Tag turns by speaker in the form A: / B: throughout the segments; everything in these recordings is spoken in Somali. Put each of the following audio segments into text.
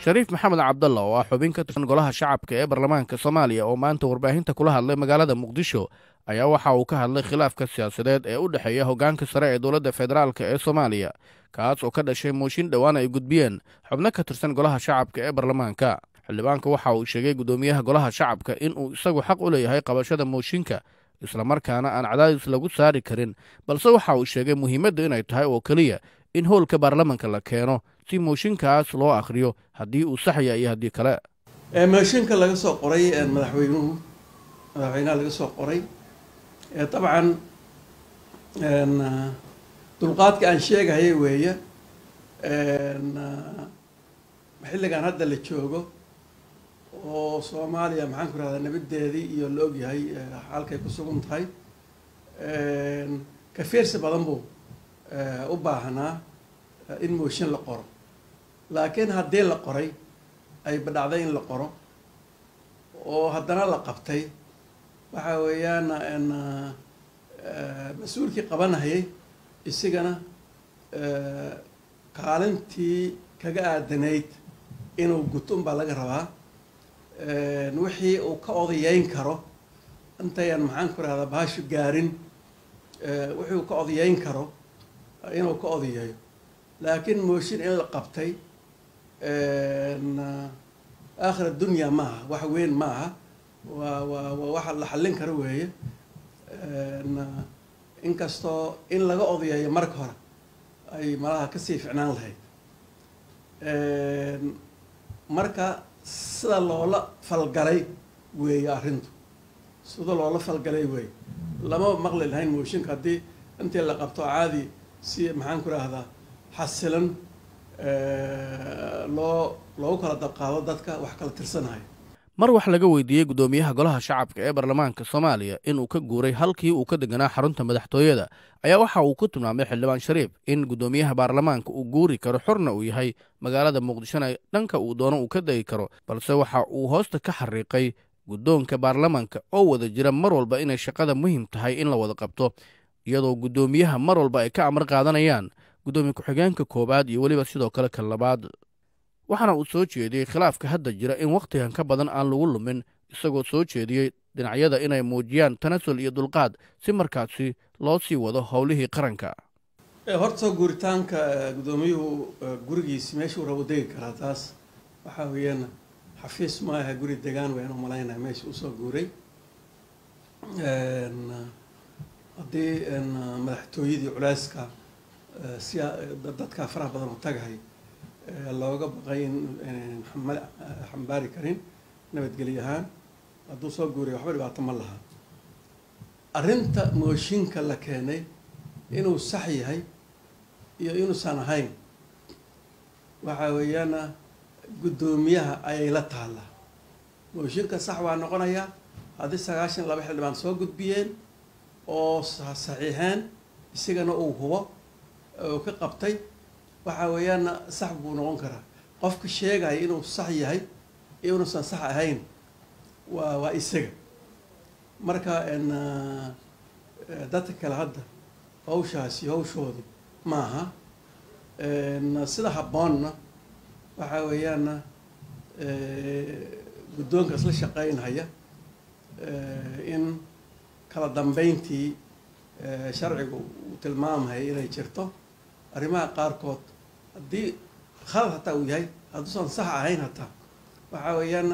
A: shariif maxamed cabdalla oo ah xubin ka tirsan golaha shacabka ee baarlamaanka soomaaliya oo maanta warbaahinta kula hadlay magaalada muqdisho ayaa waxa uu ka hadlay khilaafka siyaasadeed ee u dhexeeya hoggaanka sare ee dowladda federaalk ee soomaaliya kaas oo ka dhashay mooshin dhowaan ay gudbiyeen xubno ka tirsan golaha shacabka ee baarlamaanka xildhibaanka waxa uu sheegay guddoomiyaha golaha shacabka inuu isagu xaq u leeyahay qabashada mooshinka islamarkaana aan cadaadis lagu saari karin balse waxa uu sheegay muhiimadda inay tahay oo keliya in howlka baarlamanka la keeno si mooshinkaas loo akhriyo haddii uu saxya iyo haddii kale
B: mooshinka laga soo qoray madaxweynuhu madaxweynaha laga soo qoray dabcan dulqaadka aan sheegahaya weeye xilligan hadda la joogo oo soomaaliya maxaan ku rahdaa nabadeedii iyo la ogyahay halkay ku sugan tahay kafiirsi badan buu u baahnaa in mooshin la qoro laakiin haddii la qoray ay badhacday in la qoro oo haddana la qabtay waxa weeyaan mas-uulkii qabanahayay isigana kaalintii kaga aadanayd inuu guto unbaa laga rabaa wixii uu ka odayeyn karo intayaan maxaan ku rahdaa bahashu gaarin wixii uu ka odayeyn karo inuu ka odayeeyo laakiin mooshin in la qabtay aakhir addunya maaha wax weyn maaha waa waa waa waxa la xallin karo weeye inkastoo in laga odayeeyo marka hore ay malaha kasii ficnaan lahayd marka sida loola falgalay weeye arrintu sida loola falgalay weeye lama maqli lahayn mooshinka haddii intii la qabto caadi si maxaan ku rahdaa xasilan loo loogu kala dabqaado dadka wax kala tirsanayo
A: mar wax laga weydiiyey guddoomiyaha golaha shacabka ee baarlamaanka soomaaliya inuu ka guuray halkii uu ka deganaa xarunta madaxtooyada ayaa waxa uu ku tilmaamay xildhibaan shariif in guddoomiyaha baarlamaanka uu guuri karo xorna uu yahay magaalada muqdishona dhanka uu doono uu ka degi karo balse waxa uu hoosta ka xariiqay guddoonka baarlamaanka oo wada jira mar walba inay shaqada muhiim tahay in la wada qabto iyadoo guddoomiyaha mar walba ay ka amar qaadanayaan guddoomiye ku-xigeenka koowaad iyo weliba sidoo kale kan labaad waxaana uu soo jeediyey khilaafka hadda jira in wakhtigan ka badan aan lagu lumin isagoo soo jeediyey dhinacyada inay muujiyaan tanasul iyo dulqaad si markaasi loo sii wado howlihii qaranka
B: horta guuritaanka guddoomiyuhu gurigiisi meeshuu rabo degi karaa taas waxaa weeyaan xafiis maaha guri degaan wayaan u malaynaya meesha usoo guuray haddii madaxtooyadii culeyska siya dadka faraha badan u tagahay looga baqay in xambaari karin nabadgelyo ahaan hadduu soo guuriya waxba dhibaato ma laha arrinta mooshinka la keenay inuu sax yahay iyo inuusan ahayn waxa weeyaana guddoomiyaha ayay la taallaa mooshinka sax waa noqonayaa haddii sagaashan laba xildhibaan soo gudbiyeen oo saxiixeen isigana uu hubo uu ka qabtay waxa weeyaana sax buu noqon karaa qofka sheegaya inuu sax yahay iyo inuusan sax ahayn waa waa isaga marka dadka kale hadda hawshaasi hawshoodi maaha sida habboonna waxa weeyaana guddoonka isla shaqeynhaya in kala dambeyntii sharcigu uu tilmaamaya inay jirto arrimaha qaarkood haddii khalad hataa uu yahay hadduusan sax ahayn hataa waxa weeyaana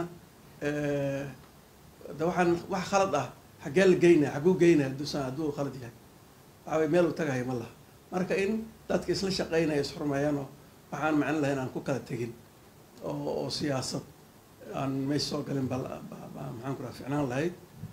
B: de waxaan wax khalad ah xaggee la geynaya xagguu geynaya hadduusan hadduu khalad yahay waxa wey meel uu tagahayo ma laha marka in dadka isla shaqeynaya isxurmeeyaan oo waxaan macno lahayn aan ku kala tegin oo oo siyaasad aan meesha soo galin ba maxaan ku raha ficnaan lahayd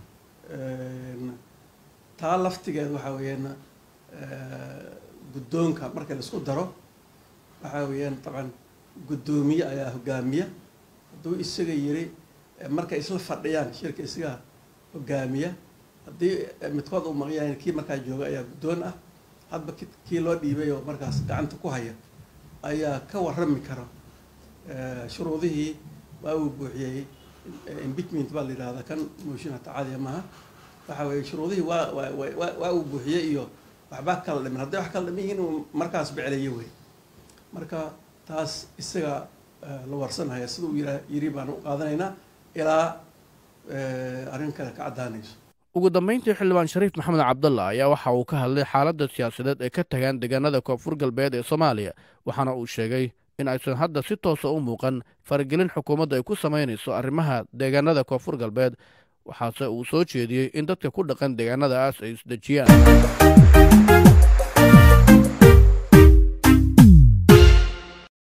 B: taa laftigeed waxa weeyaan guddoonka marka la isku daro waxaa weeyaan dabcan guddoomiye ayaa hogaamiya hadduu isaga yiri markay isla fadhiyaan shirka isaga hogaamiya haddii midkood uu maqyahay kii markaa jooga ayaa guddoon ah hadba kii loo dhiibay oo markaas gacanta ku haya ayaa ka warrami kara shuruudihii waa uu buuxiyey impeachment baa la yidhahdaa kan mooshin hata caadiya maaha waxa weeye shuruudihii waa waa waa uu buuxiyey iyo waxbaa kala dhimin hadday wax kala dhimin yihiin uu markaas beceleeye wey marka taas isaga la warsanaya sida uu yiri baan u qaadanaynaa ilaa arrin kale ka caddaanayso
A: ugu dambayntii xildhibaan shariif maxamed cabdalla ayaa waxa uu ka hadlay xaaladda siyaasadeed ee ka tagaan deegaanada koonfur galbeed ee soomaaliya waxaana uu sheegay in aysan hadda si toosa u muuqan faragelin xukuumadda ay ku samaynayso arrimaha deegaanada koonfur galbeed waxaase uu soo jeediyey in dadka ku dhaqan deegaanadaas ay isdejiyaan